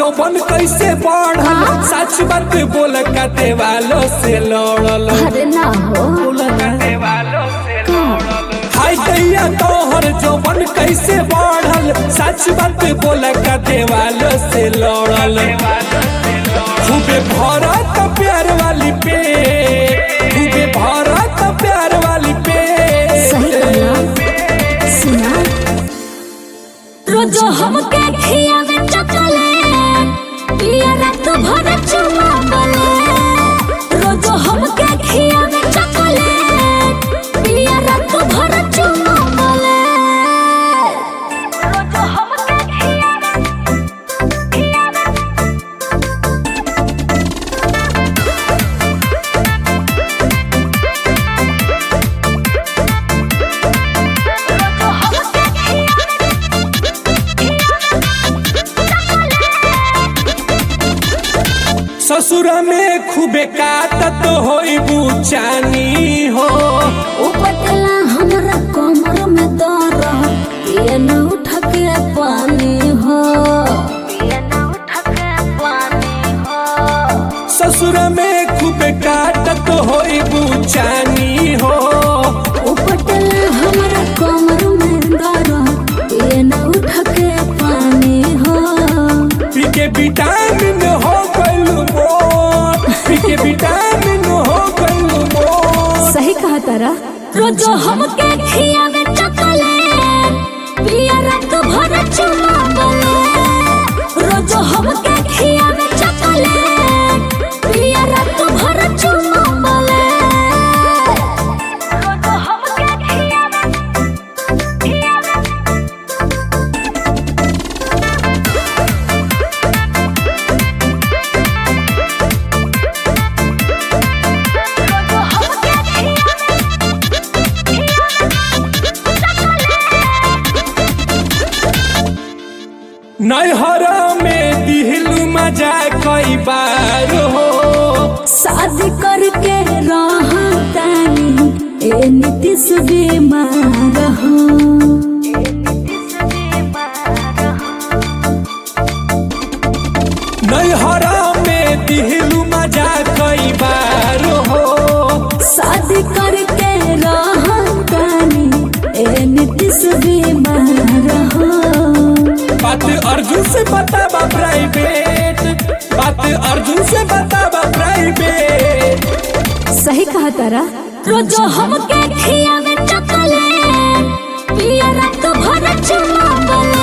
जौबन कैसे बढ़ल सच बात बोल का देवालो से लड़ल अरे ना हो हाय दैया तोहर जौबन कैसे बढ़ल सच बात बोल का देवालो से लड़ल खूबे भरत प्यार वाली पे खूबे भरत प्यार वाली पे सही कहला सुना रोज हमके खियावे चॉकलेट पिया रात भर चुमा बले रोज हमके खियावे चॉकलेट पिया रात भर चुमा बले रोज हमके खियावे ससुर में खूबे काटत होई बुचानी हो उपटला हमरा कमर में दर्द ये न उठ के पानी हो ये न उठ के पानी हो ससुर में खूबे काटत होई बुचानी हो उपटला हमरा कमर में दर्द ये न उठ के पानी हो पी के विटामिन हो गइल मोर पी के विटामिन हो गइल मोर सही कहा तारा रोज हमके खियावे चॉकलेट पिया रात भर चुमा बले रोज हमके खियावे चॉकलेट पिया रात भर चुमा बले रोज हमके खियावे नैहरा में दिहलू मजा कई बार हो शादी करके रहतानी ए नीतीश बीमार हो नैहरा में दिहलू मजा कई बार हो शादी करके रहतानी ए नीतीश बीमार हो बात अर्जुन से बताबा प्राइवेट बात अर्जुन से बताबा प्राइवेट सही कहा तारा रोज हमके खियावे चॉकलेट पिया रात भर चुमा बले